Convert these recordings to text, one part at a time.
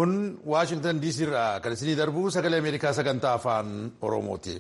Kun Waashingtan DC irraa kan isinii darbu sagalee Ameerikaa sagantaa afaan Oromooti.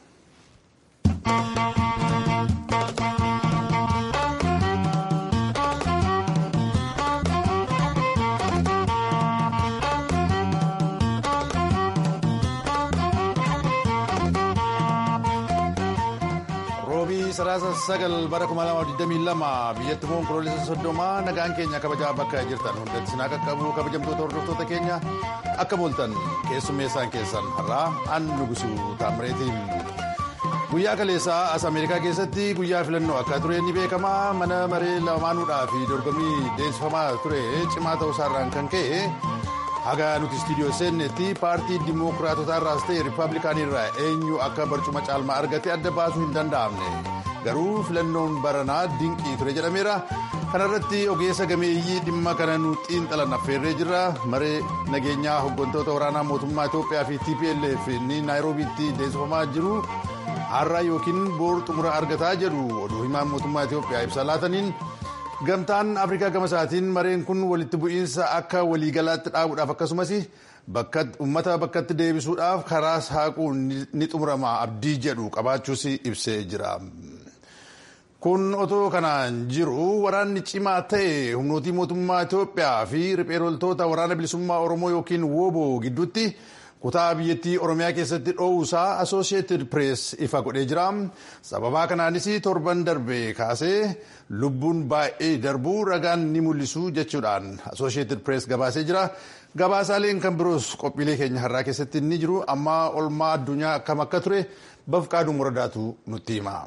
Roobii saraasa sagal bara 2022 biyyatti immoo onkoloolessa soddomaa nagaan keenya kabajaa bakka jirtan hundatti sinaa qaqqabu kabajamtoota hordoftoota keenya akka booltan keessummeessaan keessan har'aa an nugusu taamireetiin. Guyyaa kaleessaa as Ameerikaa keessatti guyyaa filannoo akka ture ni beekama mana maree lamaanuudhaa fi dorgommii deemsifamaa ture cimaa ta'uusaarraan kan ka'e haga nuti istiidiyoo seennetti paartii dimookiraatotaa irraas ta'e riippaabilikaanii irraa eenyu akka barcuma caalmaa argate adda baasuu hin danda'amne garuu filannoon baranaa dinqii ture jedhameera kanarratti ogeessa gameeyyii dhimma kana nu xiinxalan affeerree jirra maree nageenyaa hooggantoota waraanaa mootummaa Itoophiyaa fi TPLF ni naayiroobiitti deemsifamaa jiru. har'a yookiin boor xumura argataa jedhu oduu himaan mootummaa Itoophiyaa ibsa laataniin gamtaan afrikaa gama isaatiin mareen kun walitti bu'iinsa akka waliigalaatti dhaabuudhaaf akkasumas uummata bakkatti deebisuudhaaf karaa saaquun ni xumurama abdii jedhu qabaachuus ibsee jira. kun otoo kanaan jiru waraanni cimaa ta'e humnootii mootummaa Itoophiyaa fi riphee loltoota waraana bilisummaa Oromoo yookiin WBO gidduutti. kutaa biyyattii oromiyaa keessatti dhoowuusaa associated press ifa godhee jira sababaa kanaanis torban darbe kaasee lubbuun baay'ee darbuu ragaan ni mul'isu jechuudhaan associated press gabaasee jira gabaasaaleen kan biroos qophiilee keenya har'aa keessatti ni jiru amma olmaa addunyaa akkam akka ture bafqaaduu muradaatu nutti hima.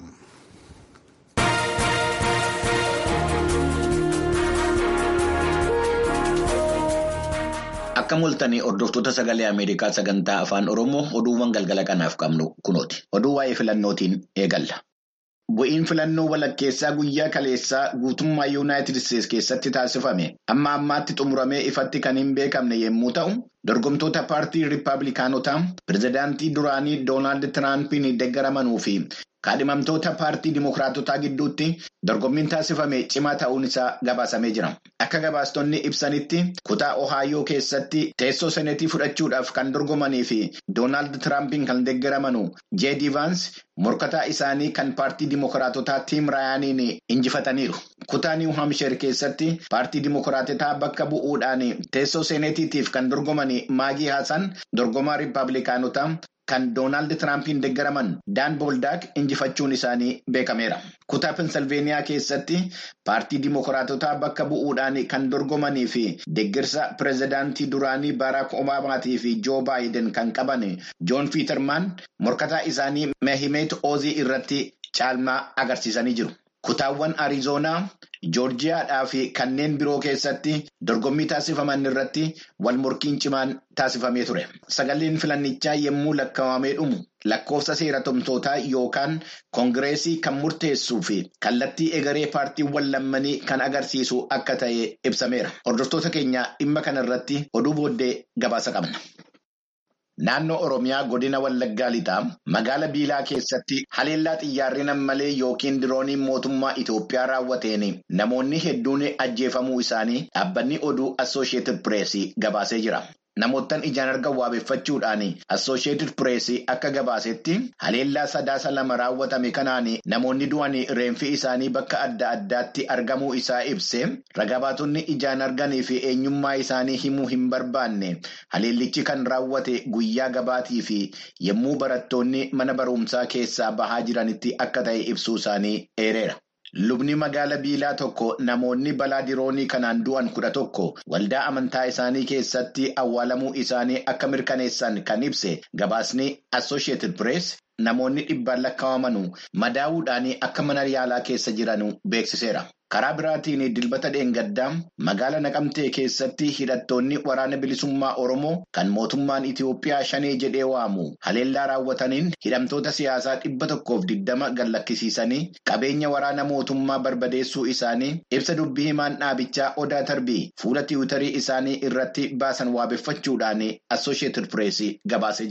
Akka mul'atanii hordoftoota sagalee Ameerikaa sagantaa afaan Oromoo oduuwwan galgala kanaaf qabnu kunooti. Oduu waa'ee filannootiin eegalla. Bu'iin filannoo walakkeessaa guyyaa kaleessaa guutummaa Yuunaayitid Isteetsi keessatti taasifame amma ammaatti xumuramee ifatti kan hin beekamne yommuu ta'u, dorgomtoota paartii Riippaabilikaanotaa pirezidaantii duraanii Doonaald Tiraampiin deeggaramanuu fi kaadhimamtoota paartii Dimookiraatotaa gidduutti dorgommiin taasifame cimaa ta'uun isaa gabaasamee jira. Akka gabaastonni ibsanitti kutaa Ohaayoo keessatti teessoo seneetii fudhachuudhaaf kan dorgomanii fi Doonaald Tiraampiin kan deeggaraman Jeedi Vaans morkataa isaanii kan paartii Dimookiraatotaa Tiim Raayaaniin injifataniiru. Kutaa Niw Haamsheer keessatti paartii Dimookiraatotaa bakka bu'uudhaan teessoo seneetiitiif kan dorgoman Maagii Haasan dorgomaa Riippaabilikaanotaa. Kan Doonaald Tiraampiin deeggaraman Daan Booldaak injifachuun isaanii beekameera. Kutaa Pensilveeniyaa keessatti paartii Dimookiraatotaa bakka bu'uudhaan kan dorgomanii fi deeggarsa pirezidaantii duraanii Baraak Obaamaatii fi Joo Baayiden kan qaban Joon Fiitarmaan morkataa isaanii Mehimeet Oozii irratti caalmaa agarsiisanii jiru. Kutaawwan Arizoonaa, Joorjiyaadhaa fi kanneen biroo keessatti dorgommii taasifaman irratti wal morkiin cimaan taasifamee ture. Sagaleen filannichaa yommuu lakkaawamee dhumu lakkoofsa seeratumtootaa yookaan koongireesii kan murteessuu fi kallattii egeree paartiiwwan lammanii kan agarsiisu akka ta'e ibsameera. Hordoftoota keenya dhimma kana irratti oduu booddee gabaasa qabna. Naannoo Oromiyaa godina Wallaggaa lixaa magaala Biilaa keessatti haleellaa xiyyaarri nammalee yookiin dirooniin mootummaa Itoophiyaa raawwateen namoonni hedduun ajjeefamuu isaanii dhaabbanni oduu Assooshiyetid Pireesii gabaasee jira. Namoottan ijaan argan waabeffachuudhaan Assooshiyetid Pireesii akka gabaasetti haleellaa sadaasa lama raawwatame kanaan namoonni du'an reenfi isaanii bakka adda addaatti argamuu isaa ibse ragabaatonni ijaan arganii fi eenyummaa isaanii himuu hin barbaanne haleellichi kan raawwate guyyaa gabaatii fi yommuu barattoonni mana barumsaa keessaa bahaa jiranitti akka ta'e ibsuu isaanii eereera. Lubni magaala Biilaa tokko namoonni balaa diroonii kanaan du'an kudha tokko waldaa amantaa isaanii keessatti awwaalamuu isaanii akka mirkaneessan kan ibse gabaasni Associated Press namoonni dhibbaan lakkaa'aman madaa'uudhaan akka mana yaalaa keessa jiran beeksiseera. Karaa biraatiin dilbata dheengaddaa magaala naqamtee keessatti hidhattoonni waraana bilisummaa Oromoo kan mootummaan Itiyoophiyaa shanee jedhee waamu haleellaa raawwataniin hidhamtoota siyaasaa dhibba tokkoof digdama gallakkisiisanii qabeenya waraana mootummaa barbadeessuu isaanii ibsa dubbii himaan dhaabichaa Odaa Tarbii fuula tiwutarii isaanii irratti baasan waabeffachuudhaan Assooshiyetid Pireesii gabaasee jira.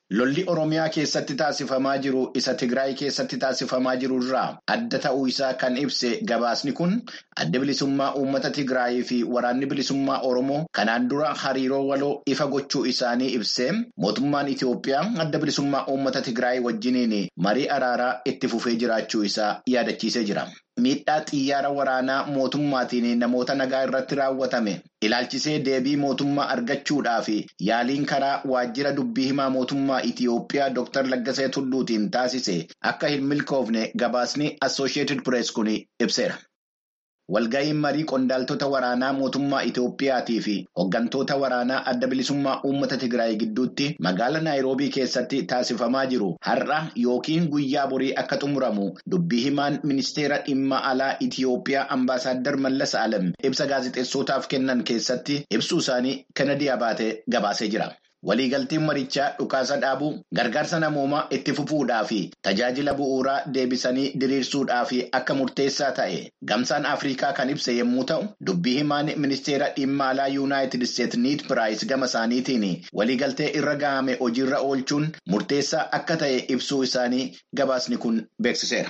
Lolli Oromiyaa keessatti taasifamaa jiru isa Tigraay keessatti taasifamaa jiru irraa adda ta'uu isaa kan ibse gabaasni kun adda bilisummaa uummata Tigraayii fi waraanni bilisummaa Oromoo kanaan dura hariiroo waloo ifa gochuu isaanii ibsee mootummaan Itoophiyaa adda bilisummaa uummata Tigraay wajjiniin marii araaraa itti fufee jiraachuu isaa yaadachiisee jira. Miidhaa xiyyaara waraanaa mootummaatiin namoota nagaa irratti raawwatame ilaalchisee deebii mootummaa argachuudhaaf yaaliin karaa waajjira dubbii himaa mootummaa Itiyoophiyaa Dr. Laggasee Tulluutiin taasise akka hin milkoofne gabaasni Associated Press kun ibseera. Walga'iin marii qondaaltota waraanaa mootummaa Itiyoophiyaatii fi hooggantoota waraanaa adda bilisummaa uummata Tigraay gidduutti magaalaa Naayiroobii keessatti taasifamaa jiru har'a yookiin guyyaa borii akka xumuramu dubbii himaan ministeera dhimma alaa Itiyoophiyaa Ambaasaadder Mallas Alam ibsa gaazexeessotaaf kennan keessatti ibsuu isaanii Kennedy Abaatee gabaasee jira. Waliigalteen marichaa dhukaasa dhaabuu gargaarsa namoomaa itti fufuudhaa fi tajaajila bu'uuraa deebisanii diriirsuudhaaf akka murteessaa ta'e gamsaan Afrikaa kan ibse yommuu ta'u dubbii himaan ministeera dhimma alaa yuunaayitid isteet niit piraayis gama isaaniitiin waliigaltee irra gahame hojiirra oolchuun murteessaa akka ta'e ibsuu isaanii gabaasni kun beeksiseera.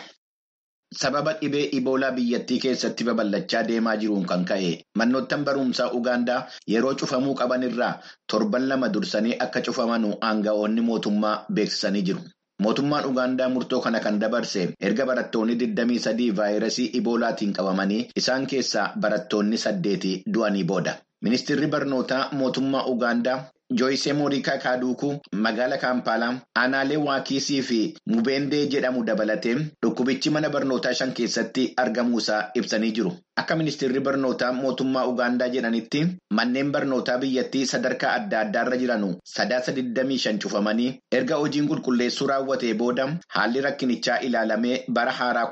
Sababa dhibee iboolaa biyyattii keessatti babal'achaa deemaa jiruun kan ka'e manoottan barumsaa Ugaandaa yeroo cufamuu qaban irraa torban lama dursanii akka cufaman aanga'oonni mootummaa beeksisanii jiru. Mootummaan Ugaandaa murtoo kana kan dabarse erga barattoonni 23 vaayirasii iboolaatiin qabamanii isaan keessaa barattoonni saddeeti du'anii booda. Ministeerri barnootaa mootummaa Ugaandaa Jooyisee Moorikaa Kaaduukuu magaala Kaampaalaa aanaalee Waakiisii fi Mubeendee jedhamu dabalatee dhukkubichi mana barnootaa shan keessatti argamuusaa ibsanii jiru. Akka ministeerri barnootaa mootummaa Ugaandaa jedhanitti manneen barnootaa biyyattii sadarkaa adda addaarra jiranu sadaasa 25 cufamanii erga hojiin qulqulleessuu raawwatee booda haalli rakkinichaa ilaalamee bara haaraa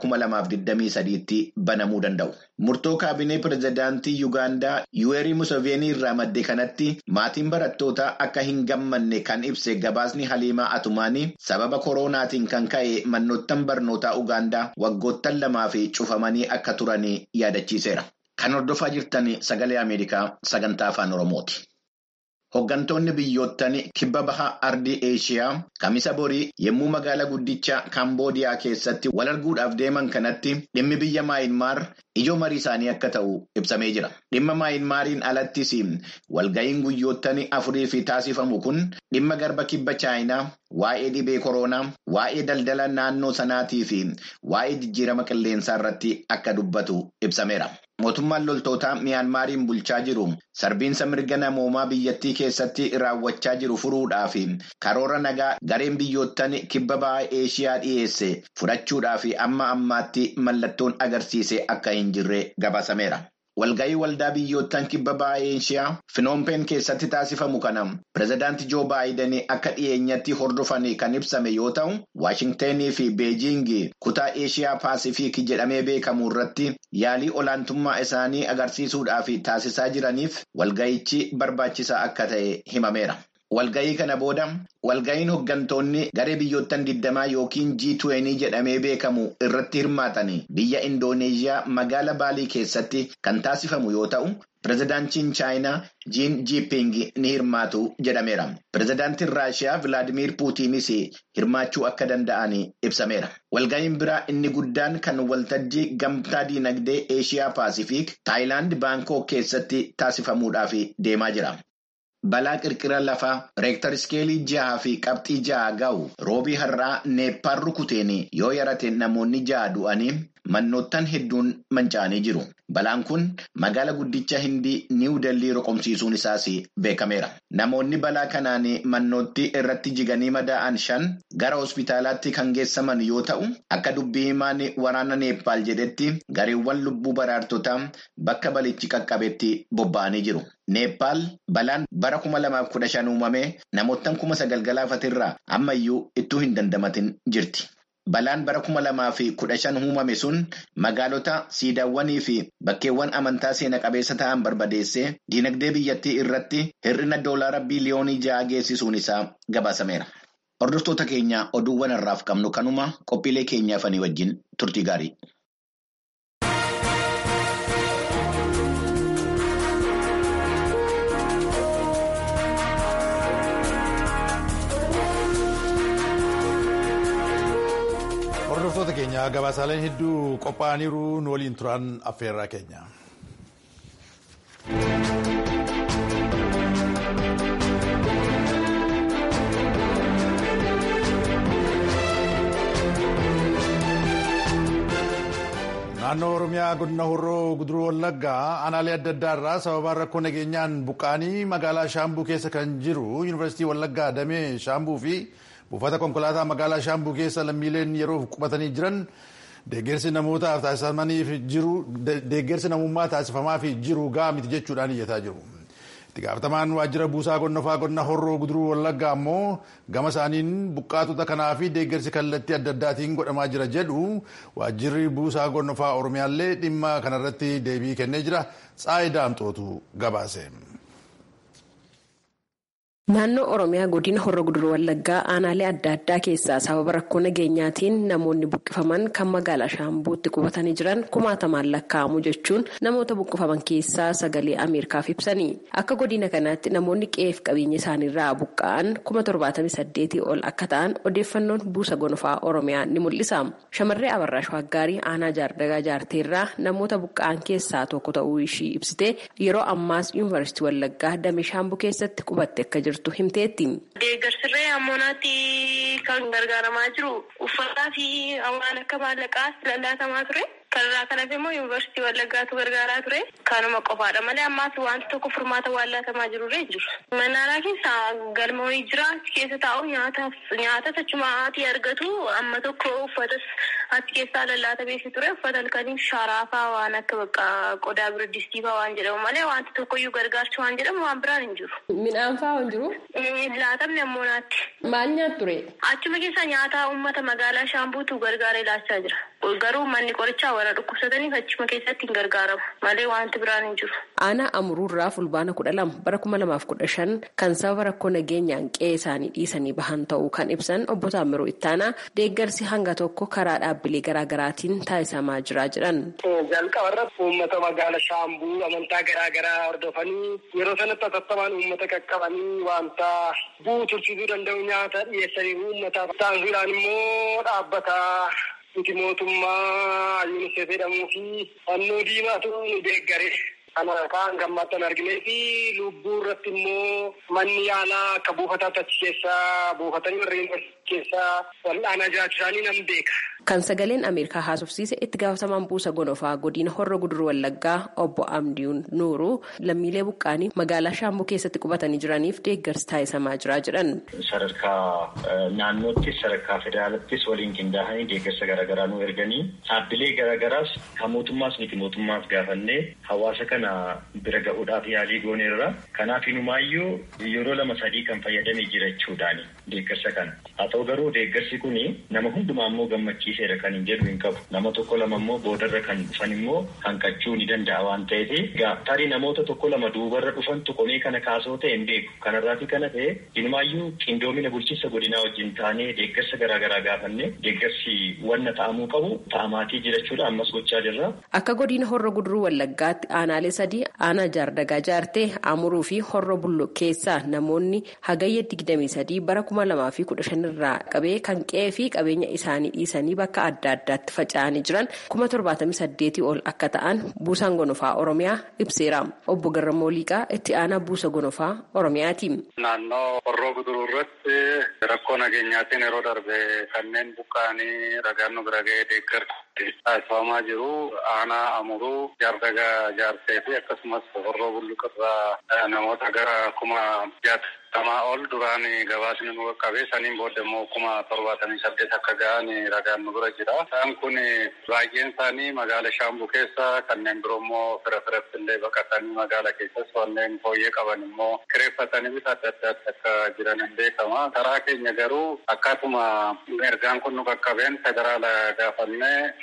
2023tti banamuu danda'u. Murtoo kaabinee pirezidaantii Yuugaandaa Yuweerii Museveenii irraa madde kanatti maatiin barattootaa akka hin gammanne kan ibse gabaasni Haliimaa Atumaanii sababa koronaatiin kan ka'e manoottan barnootaa Ugaandaa waggoottan lamaa fi cufamanii akka turanii yaadachiiseera. Kan hordofaa jirtan sagalee Ameerikaa sagantaa afaan Oromooti. Hooggantoonni biyyoottan kibba baha ardii Eeshiyaa kamisa borii yommuu magaalaa guddicha Kaamboodiyaa keessatti wal arguudhaaf deeman kanatti dhimmi biyya Maayinmaar ijoo marii isaanii akka ta'u ibsamee jira. Dhimma Maayinmaariin alattis walga'iin guyyoottan afurii fi taasifamu kun dhimma garba kibba Chaayinaa, waa'ee dhibee koronaa, waa'ee daldala naannoo sanaatii fi waa'ee jijjiirama qilleensaa irratti akka dubbatu ibsameera. Mootummaan loltootaa Miyaanmaariin bulchaa jiru sarbiinsa mirga namoomaa biyyattii keessatti raawwachaa jiru furuudhaaf karoora nagaa gareen biyyoottan kibba bahaa Eeshiyaa dhiyeesse fudhachuudhaaf amma ammaatti mallattoon agarsiise akka hin jirre gabaasameera. Walga'ii waldaa biyyoottan kibba bahaa Eeshiyaa Finoompeen keessatti taasifamu kana pirezidaantii Joo Baayiden akka dhiyeenyatti hordofan kan ibsame yoo ta'u, Waashingtenii fi Beejiing kutaa Eeshiyaa Paasifiik jedhamee beekamu irratti yaalii olaantummaa isaanii agarsiisuudhaaf taasisaa jiraniif walga'ichi barbaachisaa akka ta'e himameera. Walga'ii kana booda walga'iin hooggantoonni garee biyyoottan digdamaa yookiin G20 jedhamee beekamu irratti hirmaatan biyya Indooneeziyaa magaala Baalii keessatti kan taasifamu yoo ta'u, pirezidaantiin Chaayinaa Jiin Jiiping ni hirmaatu jedhameera. Pirezidaantiin Raashiyaa Vilaadimiir Puutiinis hirmaachuu akka danda'an ibsameera. Walga'iin biraa inni guddaan kan waltajjii gamtaa diinagdee Eeshiyaa Paasifiik Taayilaand Baankok keessatti taasifamuudhaaf deemaa jira. Balaa qirqira lafaa reektar iskeelii jaha fi qabxii jaha ga'u roobii har'aa neeppaal rukuteen yoo yarate namoonni jaha du'anii mannoottan hedduun manca'anii jiru. Balaan kun magaala guddicha hindii niiw dellii roqomsiisuun isaas beekameera. Namoonni balaa kanaan mannootti irratti jiganii madaa'an shan gara hospitaalaatti kan geessaman yoo ta'u, akka dubbii himaan waraana neeppaal jedhetti gareewwan lubbuu baraartotaa bakka balichi qaqqabetti bobba'anii jiru. Neeppaal balaan bara kuma lamaaf kudha shan uumamee namoottan kuma sagal galaafatirraa ammayyuu ittuu hin dandamatin jirti. Balaan bara kuma lamaa fi kudha shan uumame sun magaalota siidaawwanii fi bakkeewwan amantaa seena qabeessa ta'an barbadeessee diinagdee biyyattii irratti hir'ina doolaara biliyoonii ja'a geessisuun isaa gabaasameera. Hordoftoota keenya oduuwwan har'aaf qabnu kanuma qophiilee keenyaafanii wajjin turtii gaarii. Hordoftoota keenya gabaasaaleen hedduu qophaa'aniiru nu waliin turan affeerraa keenya. naannoo oromiyaa godina horroo guduruu wallaggaa aanaalee adda addaa irraa sababa rakkoo nageenyaan buqqaanii magaalaa shaambuu keessa kan jiru yuunivarsiitii wallaggaa damee shaambuu fi buufata konkolaataa magaalaa shaambuu keessa lammiileen yeroo qubatanii jiran deeggarsi namootaaf taasifamaniif jiru deeggarsi namummaa taasifamaaf jiru ga'a miti jechuudhaan iyyataa jiru. itti gaafatamaan waajjira buusaa gonnofaa godina horroo guduruu wallaggaa ammoo gama isaaniin buqqaatota kanaa fi deeggarsi kallattii adda addaatiin godhamaa jira jedhu waajjirri buusaa gonnofaa oromiyaallee dhimma kanarratti deebii kennee jira tsaayidaa amxootu gabaase. Naannoo Oromiyaa godina Horra Guduruu Wallaggaa aanaalee adda addaa keessaa sababa rakkoo nageenyaatiin namoonni buqqifaman kan magaalaa Shaambuutti qubatanii jiran kumaatamaan lakkaa'amu jechuun namoota buqqifaman keessaa sagalee Ameerikaaf ibsanii. Akka godina kanaatti namoonni qe'eef qabeenya isaaniirraa buqqa'an kuma torbaatamii saddeetii ol akka ta'an odeeffannoon buusa gonofaa Oromiyaa ni mul'isa. Shamarree Abarraa Shawaaggaarii aanaa jaardagaa jaarteerraa namoota buqqa'an keessaa tokko ta'uu ishii ibsitee yeroo ammaas yuunivarsiitii Wallaggaa damee Shaambuu keessatti qubatte akka jirtu. Deeggarsirree ammonaatti kan gargaaramaa jiru uffataa fi waan akka maallaqaas lallaatamaa ture. Kanarraa kan hafe immoo yuunivarsiitii Wallaggaatu gargaaraa ture. Kanuma qofaadha malee ammaas wanti tokko furmaata waan laatamaa jirurree jiru. Mannaaraa keessa galmoonii jira achi keessa taa'u nyaataaf nyaata achumaatii argatu amma tokko uffatas achi keessaa lallaata beeksi ture uffata halkanii sharaafaa waan akka bakka qodaa biriddistiifaa waan jedhamu malee wanti tokkoyyuu gargaarcha waan jedhamu waan biraan hin jiru. Midhaan fa'aa hin jiru? Laatamni ammoo naatti. Maal nyaatu ture? Achuma keessa nyaata uummata magaalaa Shaambuutu gargaaree laachaa jira. Garuu manni qorichaa warra dhukkubsataniif achuma keessatti hin gargaaramu malee wanti biraan hin jiru. Aanaa Amuruurraa fulbaana kudha lama bara kuma lamaaf kudha shan kan sababa rakkoo nageenyaan qe'ee isaanii dhiisanii bahan ta'uu kan ibsan obbo Taamiruu Ittaanaa deeggarsi hanga tokko karaa dhaabbilee garaagaraatiin taasisamaa jira jedhan. Jalqaba irratti uummata magaala Shaambuu amantaa garaagaraa hordofanii yeroo sanatti atattamaan uummata qaqqabanii wanta bu'u tursiisuu danda'u nyaata dhiyeessanii uummataaf taasisuudhaan immoo dhaabbata nuti mootummaa yuunisef jedhamuu fi fannoo diimaatu nu deeggare. Kana kaan gammadan arginee fi lubbuu irratti immoo manni yaalaa akka buufataatti achi keessaa buufatanii warreen keessaa wal'aanaa jiraachuu isaanii nan beeka. Kan sagaleen Ameerikaa haasofsiise itti gaafatamaan buusa gonofaa godina Horra Guduruu Wallaggaa obbo Amdiin Nuuruu lammiilee buqqaanii magaalaa Shaambuu keessatti qubatanii jiraniif deeggarsi taasisamaa jira jedhan. Sadarkaa naannoottis sadarkaa federaalaattis waliin qindaa'anii deeggarsa garaagaraa nu erganii dhaabbilee garaagaraas kan mootummaas miti mootummaas gaafannee hawaasa kana bira ga'uudhaaf yaalii gooneerra. Kanaaf inumaayyuu yeroo lama sadii kan fayyadamee jira jechuudhaani deeggarsa kana. Haa ta'u garuu deeggarsi kun nama hundumaa immoo gammachiiseera kan hin jedhu hin qabu. Nama tokko lama immoo boodarra kan dhufan immoo hanqachuu ni danda'a waan ta'eef tarii namoota tokko lama duubarra dhufantu komee kana kaasoo ta'e hin beeku. Kanarraati kana ta'e inumaayyuu qindoomina bulchiinsa godinaa wajjin taanee deeggarsa garaagaraa gaafanne deeggarsi wanna ta'amuu qabu ta'amaatii jirachuudha ammas gochaa jirra. Akka godina horra guduruu wallaggaatti aanaalee sadii aanaa jaardagaa jaartee amuruu fi horra bullo keessaa namoonni hagayya digdamii sadii bara kuma lamaa fi kudha shanirraa qabee kan qe'ee fi qabeenya isaanii dhiisanii bakka adda addaatti faca'anii jiran kuma torbaatamii saddeetii ol akka ta'an buusaan gonofaa oromiyaa ibseera obbo Garramoo Liiqaa itti aanaa buusa gonofaa oromiyaati. Naannoo horroo guduruu irratti rakkoo nageenyaatiin yeroo darbe kanneen buqqa'anii ragaan nu bira ga'ee deeggarsa taasifamaa jiru aanaa amuruu jaardagaa jaartee fi akkasumas horroo bulluqirraa namoota gara kuma jaatamaa ol duraan gabaasni nu qaqqabe saniin booda immoo kuma torbaatamii saddeet akka ga'an ragaan nu bira jira. Isaan kun baay'een isaanii magaala shaambuu keessa kanneen biroo immoo fira firatti illee baqatanii magaala keessas wanneen fooyyee qaban immoo kireeffatanii bifa adda addaatti akka jiran hin beekama. Karaa keenya garuu akkaatuma ergaan kun nu qaqqabeen federaala gaafannee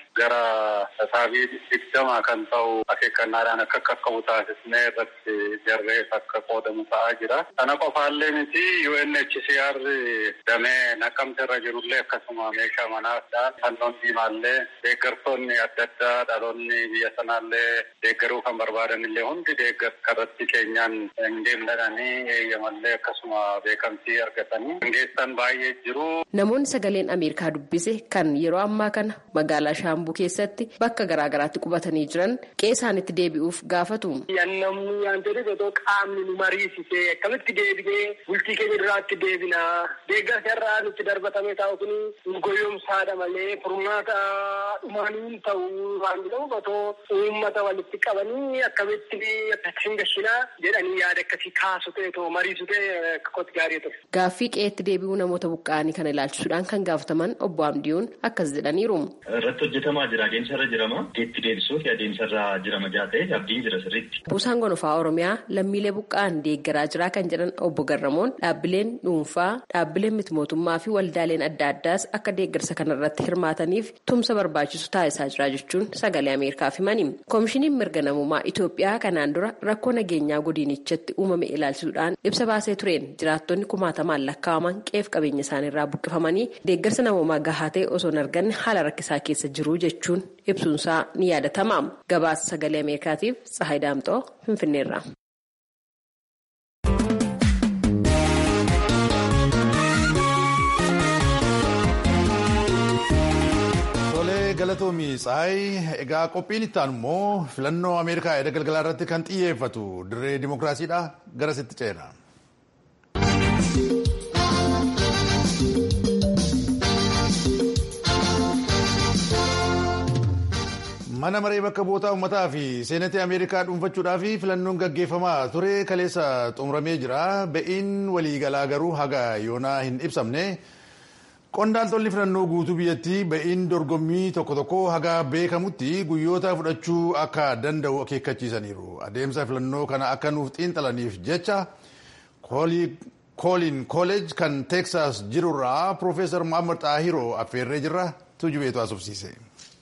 gara saabii digdama kan ta'u akeekkannaadhaan akka qaqqabu taasisnee irratti jarreef akka qoodamu ta'aa jira. Kana qofaallee miti UNHCR damee naqamte irra jirullee akkasuma meeshaa manaadhaan fannoon diimaallee deeggartoonni adda addaa dhaloonni biyya sanaallee deeggaruu kan barbaadan illee hundi deeggarsa irratti keenyaan hin deemnadhanii eeyyamallee akkasuma beekamtii argatanii geessan baay'ee jiru. Namoonni sagaleen Ameerikaa dubbise kan yeroo ammaa kana magaalaa Shaambuu keessatti bakka garaagaraatti qubatanii jiran qe'ee isaanitti deebi'uuf gaafatu. Namni waan jedhuuf otoo qaamni nu mariisisee akkamitti deebinee bultii keenya duraatti deebinaa deeggarsa irraa nutti darbatamee taa'u kun nu goyoomsaadha malee furmaata dhumaanii ta'uu waan jedhamuuf otoo uummata walitti qabanii akkamitti hin gashinaa jedhanii yaada akkasii kaasu ta'e otoo mariisu ta'e akka kooti gaarii ture. Gaaffii qe'eetti deebi'uu namoota buqqa'anii kana ilaalchisuudhaan kan gaafataman obbo Amdiyoon akkas jedhaniiru. Irratti hojjetamaa jira adeemsa irra jirama. Itti deebisuuf adeemsa irra jirama jaa ta'e abdiin jira sirriitti. Buusaan gonofaa Oromiyaa lammiilee buqqa'an deeggaraa jira kan jedhan obbo Garramoon dhaabbileen dhuunfaa dhaabbileen miti mootummaa fi waldaaleen adda addaas akka deeggarsa kanarratti hirmaataniif tumsa barbaachisu taasisaa jira jechuun sagalee Ameerikaaf himani. Koomishiniin mirga namummaa Itoophiyaa kanaan dura rakkoo nageenyaa godinichatti uumame ilaalchisuudhaan ibsa baasee tureen jiraattonni kumaatamaan lakkaa'aman qe'ee fi qabeenya isaaniirraa buqqifamanii deeggarsa namummaa gahaa ta'e osoo hin arganne haala rakkisaa keessa jiru jechuun ibsuunsaa ni yaadatama. Gabaasa sagalee Ameerikaatiif Tsahaay Daamxoo Finfinneerra. galatoomii tsahaay egaa qophiin itti aanu immoo filannoo ameerikaa edda galgalaa irratti kan xiyyeeffatu dirree dimokiraasiidha gara sitti ceena. mana maree bakka bu'oota uummataa fi seenatii ameerikaa dhuunfachuudhaaf filannoon gaggeeffamaa ture kaleessa xumuramee jira ba'iin waliigalaa garuu haga yoonaa hin ibsamne. Qondaaltonni filannoo guutuu biyyattii ba'iin dorgommii tokko tokko haga beekamutti guyyoota fudhachuu akka danda'u akeekkachiisaniiru. Adeemsa filannoo kana akka nuuf xiinxalaniif jecha kooliin kooleej kan teeksaas jirurraa Piroofeesar Muhammad Xaahiroo affeerree jirra tujubeetu haasofsiise.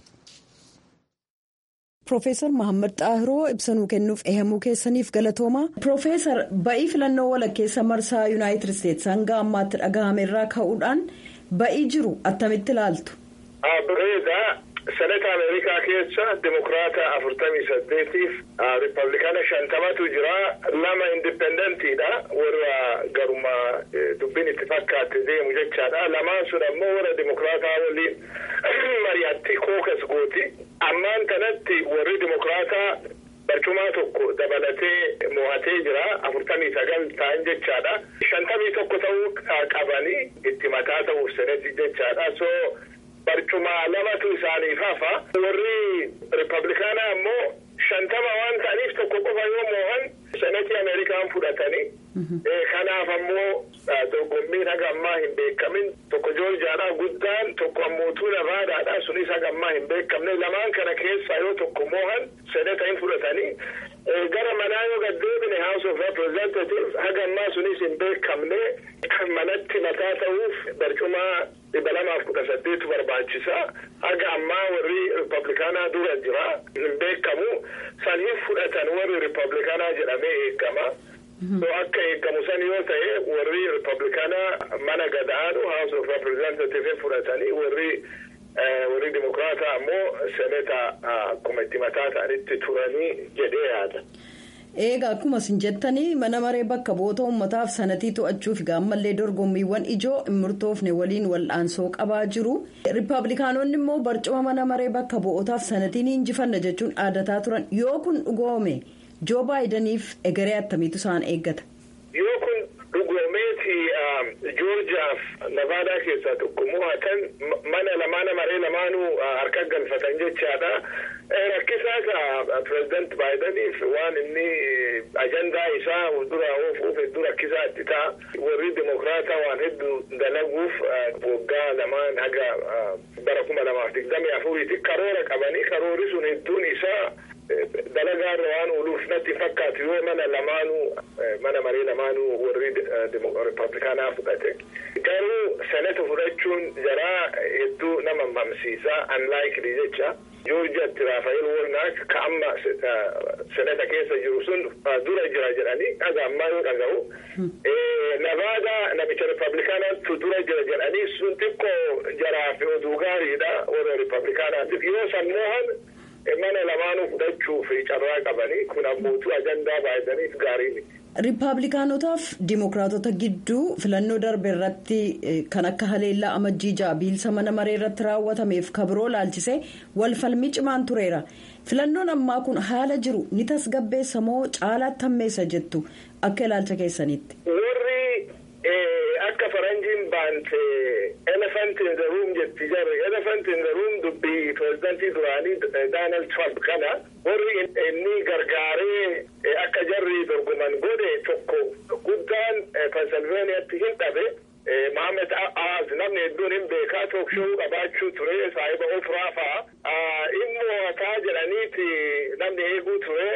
Piroofeesar Muhammad Xaahiroo ibsanuu kennuuf eeyyamuu keessaniif galatooma. Piroofeesar ba'ii filannoo walakkeessa marsaa Yuunaayitid Isteetsi hanga ammaatti dhagahame irraa ka'uudhaan. Ba'ii jiru attamitti ilaaltu. Bareeda senata Ameerikaa keessa Dimokiraata afurtamii saddeetiif Riippablikaana shantamatu jira lama indipendentiidha warra garuma dubbiin itti fakkaate deemu jechaadha lamaan sun ammoo warra Dimokiraataa waliin mari'atti kookas gooti ammaan kanatti warri Dimokiraataa barcumaa tokko dabalatee mo'atee jira afurtamii sagal ta'an jechaadha shantamii tokko ta'uu qabanii itti mataa ta'uuf seneti jechaadha so barcumaa lamatu isaaniif hafa warri riippablikaanaa ammoo shantama waan ta'aniif tokko qofa yoo mo'an senetii ameerikaan fudhatanii kanaaf ammoo dorgommiin haga ammaa hin beekamin tokko joorjaadha guddaan tokko ammootuu navaadaadha sunis haga ammaa hin beekamne lamaan kana keessaa yoo tokko mo'an seneta hin fudhatanii gara manaa yoo gaddeebine house of representatives haga ammaa sunis hin beekamne manatti mataa ta'uuf barcumaa dhibba lamaaf kudha saddeetu barbaachisa haga ammaa warri riippablikaanaa dura jira hin beekamu san hin fudhatan warri riippablikaanaa jedhamee eegama. akka eegamu san yoo ta'e warri riippablikaanaa mana gadaanu house of representative fudhatanii warri warri dimokiraataa ammoo seneta akkuma itti mataa ta'anitti turanii jedhee yaada. Egaa akkuma isin jettanii mana maree bakka bu'oota uummataaf sanatii to'achuuf gaammallee dorgommiiwwan ijoo hin murtoofne waliin wal'aansoo qabaa jiru. Riippablikaanonni immoo barcuma mana maree bakka bu'ootaaf sanatiin injifanna jechuun aadataa turan yoo kun dhugoome. Joo baayidaniif egeree attamiitu isaan eeggata. Yoo kun dhugoomeeti joorjaaf navaadaa keessaa tokko mo'atan mana lamaana maree lamaanuu harka galfatan jechaadha. Rakkisaa pireezidant baayidaniif waan inni ajandaa isaa dura oofuuf hedduu rakkisaa itti ta'a. Warri dimokiraataa waan hedduu dalaguuf waggaa lamaan haga bara kuma lamaaf digdamii afuriiti karoora qabanii karoorri sun hedduun isaa. dalagaarra waan ooluuf natti fakkaatu yoo mana lamaanuu mana maree lamaanuu warri ripablikaanaa fudhate garuu senata fudhachuun jaraa hedduu nama mamsiisaa unlikely jecha joorjiyatti raafael wolnaak ka amma senata keessa jiru sun dura jira jedhanii dhaga ammaa yoo dhaga'u navaada namicha ripablikaanaatu dura jira jedhanii sun xiqqoo jaraaf oduu gaariidha warra ripablikaanaatiif yoo sammuuhan mana lamaanuu fudhachuuf carraa qabanii kun abbootuu ajandaa baay'ataniif gaariini. Riippaabilikaanotaaf Dimookiraatota gidduu filannoo darbe irratti kan akka haleellaa amajjiijaa biilsa mana maree irratti raawwatameef kabiroo laalchisee wal falmii cimaan tureera. Filannoon ammaa kun haala jiru ni tasgabbeessa moo caalaatti hammeessa jettu akka ilaalcha keessanitti. Warri akka faranjiin baante elephant in the room jetti jarri elephant in the room dubbii pirezidantii duraanii Doonaald Trump kana warri inni gargaaree akka jarri dorgoman godhe tokko guddaan pensilveeniyaatti hin dhabe Mohaammed Aaz namni hedduun hin beekaa tookshow qabaachuu ture saahiba ofraa fa'a inni mo'ataa jedhaniiti namni eeguu ture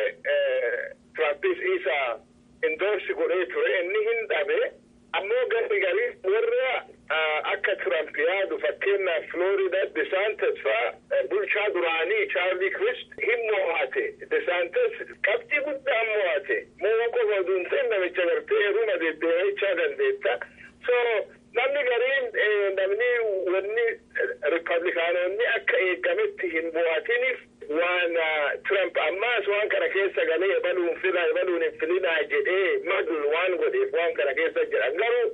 Trumpis isa indoorsi godhee ture inni hin dhabe ammoo garri garii warra akka Trump yaadu fakkeenyaaf Florida DeSantis fa'a bulchaa duraanii Charlie Crist hin mo'ate DeSantis qabxii guddaan mo'ate moo qofa oduun ta'e namicha gartee heeruma deddeebichaa dandeetta. so namni gariin namni wanni ripablikaanonni akka eegametti hin mo'atiniif waan Trump ammaas waan kana keessa galee ebaluun fila ebaluun hin filinaa jedhee madul waan godheef waan kana keessa jedhan garuu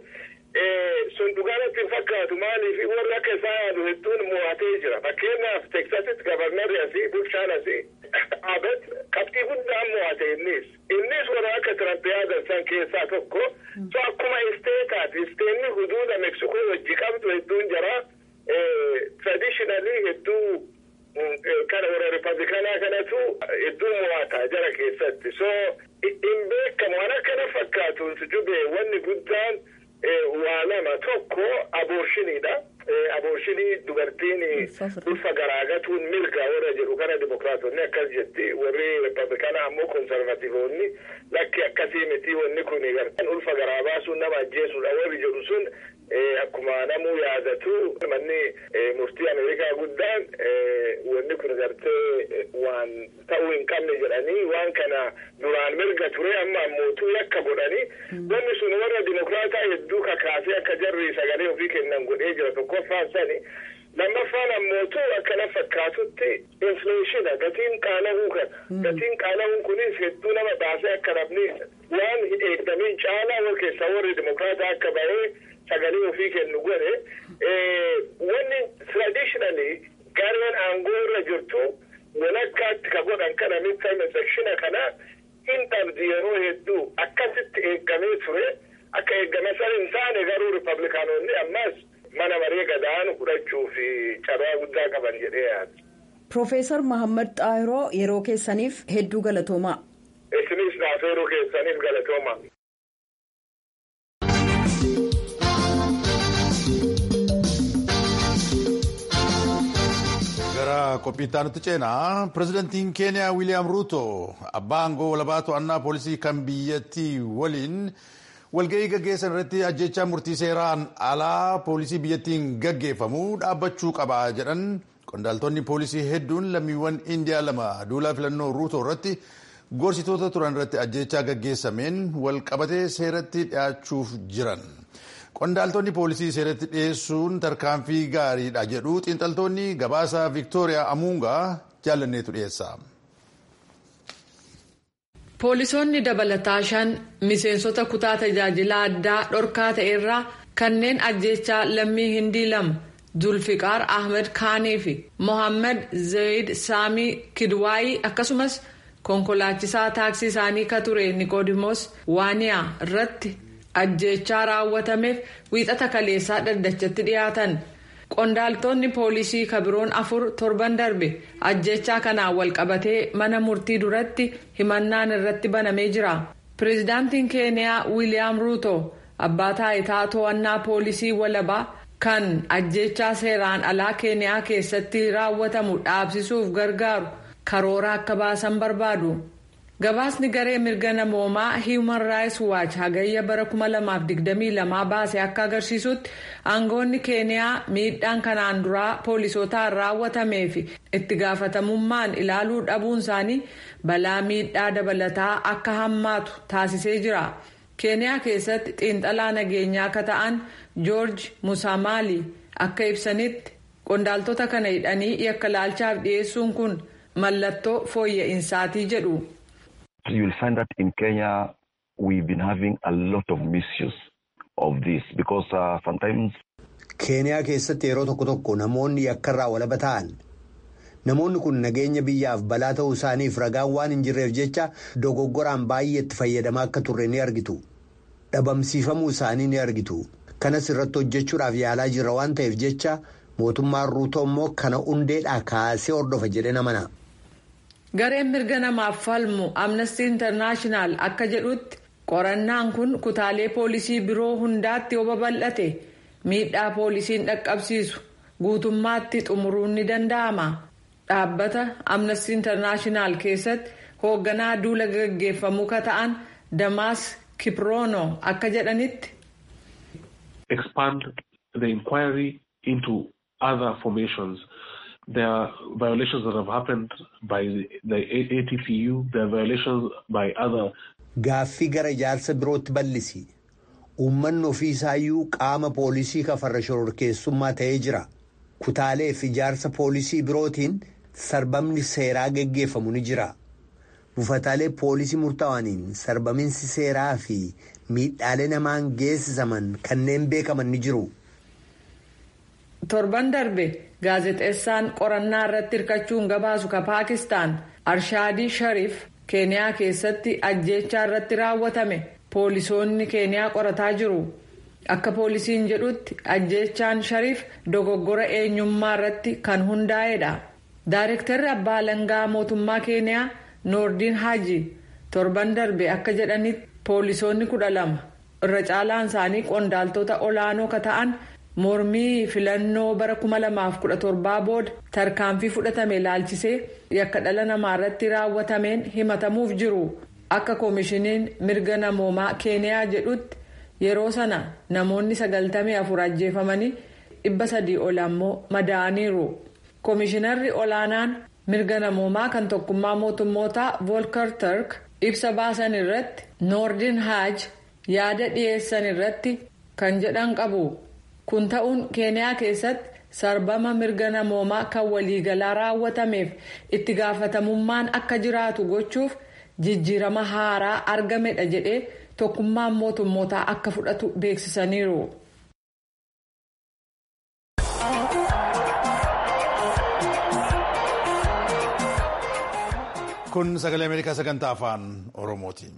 sun dhugaanatti hin fakkaatu maaliif warri akka isaa yaadu hedduun mo'atee jira fakkeenyaaf teksasitti gabarnarri asii bulchaan asii abet qabxii guddaan mo'ate innis innis warra akka Trump yaadan san keessaa tokko so akkuma isteetaati isteenni huduuda meksikoo wajji qabdu hedduun jira traditionally hedduu kana warra ripablikaanaa kanatu hedduu mo'ata jara keessatti so hin beekamu waan akkana fakkaatu jube wanni guddaan waa lama tokko aboorshinidha. Aboorshinii dubartiin ulfa garaagatuun mirga warra jedhu kana dimokiraatonni akkas jetti warri ripablikaanaa ammoo konservatiivonni lakki akkasii miti wanni kun ulfa garaa baasuun nama ajjeesudha warri jedhu sun akkuma namuu yaadatu manni murtii ameerikaa guddaan wanni kun gartee waan ta'uu hin qabne jedhanii waan kana duraan mirga ture amma ammootuu yakka godhanii wanni sun warra dimokiraataa hedduu kakaasee akka jarri sagalee ofii kennan godhee jira tokkoffaan sani lammaffaan ammootuu akkana fakkaatutti infleeshina gatiin qaala'uu kana gatiin qaala'uun kunis hedduu nama baasee akka namni waan hin eegdamiin caalaa wal keessaa warri dimokiraataa akka bahee sagalee ofii kennu godhe wanni traditionally gareen aangoo irra jirtu walakkaatti ka godhan kana midterm election kana hin dhabdi yeroo hedduu akkasitti eeggamee ture akka eeggame san hin taane garuu ripablikaanonni ammas mana maree gadaanu fudhachuu fi carraa guddaa qaban jedhee yaada. Profeesar Mahammad Xaahiroo yeroo keessaniif hedduu galatoomaa. Isinis naaf yeroo keessaniif galatoomaa. gara qophiittaa nutti ceenaa pirezidantiin keeniyaa wiiliyaam ruuto abbaa aangoo walabaa to'annaa poolisii kan biyyattii waliin walga'ii gaggeessan irratti ajjechaa murtii seeraan alaa poolisii biyyattiin gaggeeffamu dhaabbachuu qaba jedhan qondaaltonni poolisii hedduun lammiiwwan indiyaa lama duulaa filannoo ruuto irratti gorsitoota turan irratti ajjechaa gaggeessameen walqabatee seeratti dhiyaachuuf jiran. qondaaltonni poolisii seeratti dhiyeessuun tarkaanfii gaariidha jedhu xiinxaltoonni gabaasa viiktooriyaa amuungaa jaalanneetu dhiyeessa. poolisoonni dabalataa shan miseensota kutaa tajaajila addaa dhorkaa ta'erraa kanneen ajjechaa lammii hindii lama zulfiqaar ahmed kaanii fi mohaammed zayid saamii kidwaayii akkasumas konkolaachisaa taaksii isaanii ka ture niqoodimoos waaniyaa irratti. ajjechaa raawwatameef wiixata kaleessaa dhaddachatti dhiyaatan qondaaltonni poolisii kabiroon afur torban darbe ajjechaa kanaan walqabatee mana murtii duratti himannaan irratti banamee jira pireezidaantiin keeniyaa wiiliyaam ruuto abbaa taayitaa to'annaa poolisii walabaa kan ajjechaa seeraan alaa keeniyaa keessatti raawwatamu dhaabsisuuf gargaaru karoora akka baasan barbaadu. gabaasni garee mirga namoomaa human rights watch hagayya bara 2022 baase akka agarsiisutti aangoonni keeniyaa miidhaan kanaan duraa poolisootaan raawwatamee fi itti gaafatamummaan ilaaluu dhabuun isaanii balaa miidhaa dabalataa akka hammaatu taasisee jira keeniyaa keessatti xiinxalaa nageenyaa akka ta'an joorji musaamaali akka ibsanitti qondaaltota kana hidhanii yakka laalchaaf dhiyeessuun kun mallattoo fooyya'insaati jedhu. You will find that in Kenya we've been having a lot of misuse of this because uh, sometimes. Keeniyaa keessatti yeroo tokko tokko namoonni yakkarraa walaba ta'an namoonni kun nageenya biyyaaf balaa ta'uu isaaniif ragaan waan hin jirreef jecha dogoggoraan baay'ee itti fayyadamaa akka turre ni argitu dhabamsiifamuu isaanii ni argitu kanas irratti hojjechuudhaaf yaalaa jirra waan ta'eef jecha mootummaan ruutoo immoo kana hundeedhaa kaasee hordofa jedhee namana. gareen mirga namaaf falmu amnesty internaashinaal akka jedhutti qorannaan kun kutaalee poolisii biroo hundaatti yoo babal'ate miidhaa poolisiin dhaqqabsiisu guutummaatti xumuruun ni danda'ama dhaabbata amnesty internaashinaal keessatti hoogganaa duula gaggeeffamuu ka ta'an damaas kiproono akka jedhanitti. expand the inquiry into other formations. There are violations that have happened by the ATPU. There are violations by other. Gaaffii gara ijaarsa birootti bal'isi. Uummanni ofiisaayyuu qaama poolisii kafarra shororkeessummaa ta'ee jira. Kutaalee fi ijaarsa poolisii birootiin sarbamni seeraa geggeeffamu ni jira. Buufataalee poolisii murtaawaniin sarbaminsi seeraa fi miidhaalee namaan geessisaman kanneen beekaman ni jiru. torban darbe gaazexeessaan qorannaa irratti hirkachuun gabaasu ka paakistaan arshaadii shariif keeniyaa keessatti ajjeechaa irratti raawwatame poolisoonni keeniyaa qorataa jiru akka poolisiin jedhutti ajjeechaan shariif dogoggora eenyummaa irratti kan hundaa'edha daareektarri abbaa alangaa mootummaa keeniyaa noordiin haaji torban darbe akka jedhanitti poolisoonni kudha lama irra caalaan isaanii qondaaltota olaanoo ka ta'an. mormii filannoo bara 2017 booda tarkaanfii fudhatame ilaalchisee yakka dhala namaa irratti raawwatameen himatamuuf jiru akka koomishiniin mirga namoomaa keeniyaa jedhutti yeroo sana namoonni 94 ajjeefamanii 300 ol ammoo madaa'aniiru koomishinarri olaanaan mirga namoomaa kan tokkummaa mootummootaa volker turk ibsa baasan irratti noordin haaj yaada dhiyeessan irratti kan jedhan qabu. kun ta'uun keeniyaa keessatti sarbama mirga namoomaa kan waliigalaa raawwatameef itti gaafatamummaan akka jiraatu gochuuf jijjiirama haaraa argamedha jedhee tokkummaan mootummootaa akka fudhatu beeksisaniiru. kun sagalee ameerikaa sagantaa afaan oromooti.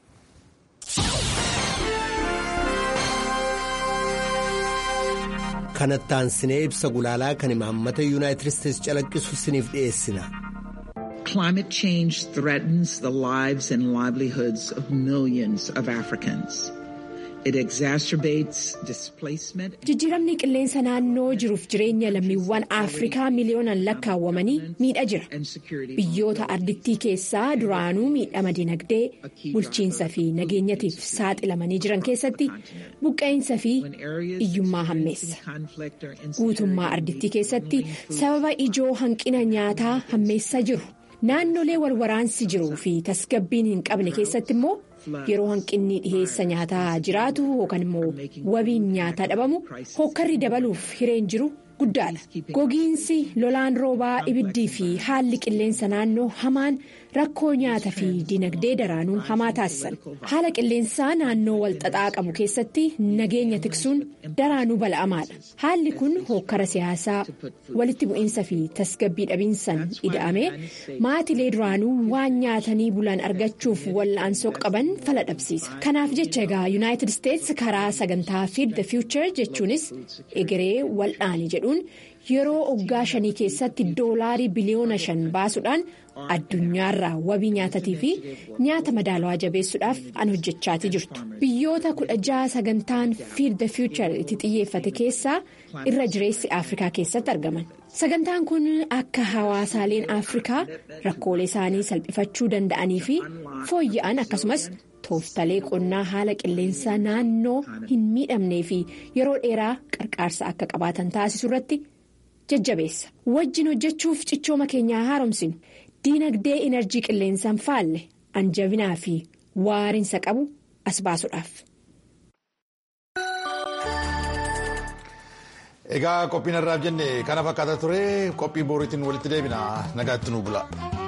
kanattaan sinee ibsa gulaalaa kan imaammata yuunaayitid isteetsi calaqqisu siniif dhiyeessina. Climate change threatens the lives and livelihoods of millions of Africans. It exacerbates displacement. Jijjiiramni qilleensa naannoo jiruuf jireenya lammiiwwan Afrikaa miliyoonaan lakkaawwamanii miidha jira. Biyyoota ardittii keessaa duraanuu miidhama dinagdee, bulchiinsa fi nageenyatiif saaxilamanii jiran keessatti buqqeensa fi hiyyummaa hammeessa. Guutummaa ardittii keessatti sababa ijoo hanqina nyaataa hammeessaa jiru. Naannolee walwaraansi jiruu fi tasgabbiin hin qabne keessatti immoo yeroo hanqinni dhiheessa nyaataa jiraatu yookaan immoo wabiin nyaataa dhabamu hokkarri dabaluuf hireen jiru guddaadha. Gogiinsi lolaan roobaa ibiddii fi haalli qilleensa naannoo hamaan rakkoo nyaata fi dinagdee daraanuu hamaa taasisan. Haala qilleensaa naannoo walxaxaa qabu keessatti nageenya tiksuun daraanuu bala'amaadha. Haalli kun hokkara siyaasaa walitti bu'iinsa fi tasgabbii dhabiinsan ida'amee maatilee duraanuu waan nyaatanii bulan argachuuf wal'aansoo qaban fala dhabsiisa. Kanaaf jecha egaa yuunaayitid isteetsi karaa sagantaa fiid the future jechuunis egeree wal'aani jedhuun yeroo waggaa shanii keessatti doolaarii biliyoona shan baasuudhaan addunyaarraa wabii nyaatatii fi nyaata madaalawaa jabeessuudhaaf an hojjechaatii jirtu. Biyyoota kudha jaha sagantaan Feed the Future itti xiyyeeffate keessaa irra jireessi Afrikaa keessatti argaman. Sagantaan kun akka hawaasaaleen Afrikaa rakkoolee isaanii salphifachuu danda'anii fi fooyya'an akkasumas tooftalee qonnaa haala qilleensaa naannoo hin miidhamnee fi yeroo dheeraa qarqaarsa akka qabaatan taasisu irratti jajjabeessa. Wajjin hojjechuuf cichooma keenyaa haaromsinu diinagdee enerjii qilleensaan faalle anjabinaa fi waarinsa qabu as baasuudhaaf. Egaa qophiin irraaf jenne kana fakkaata ture qophii booriitiin walitti deebina nagaatti nu bula.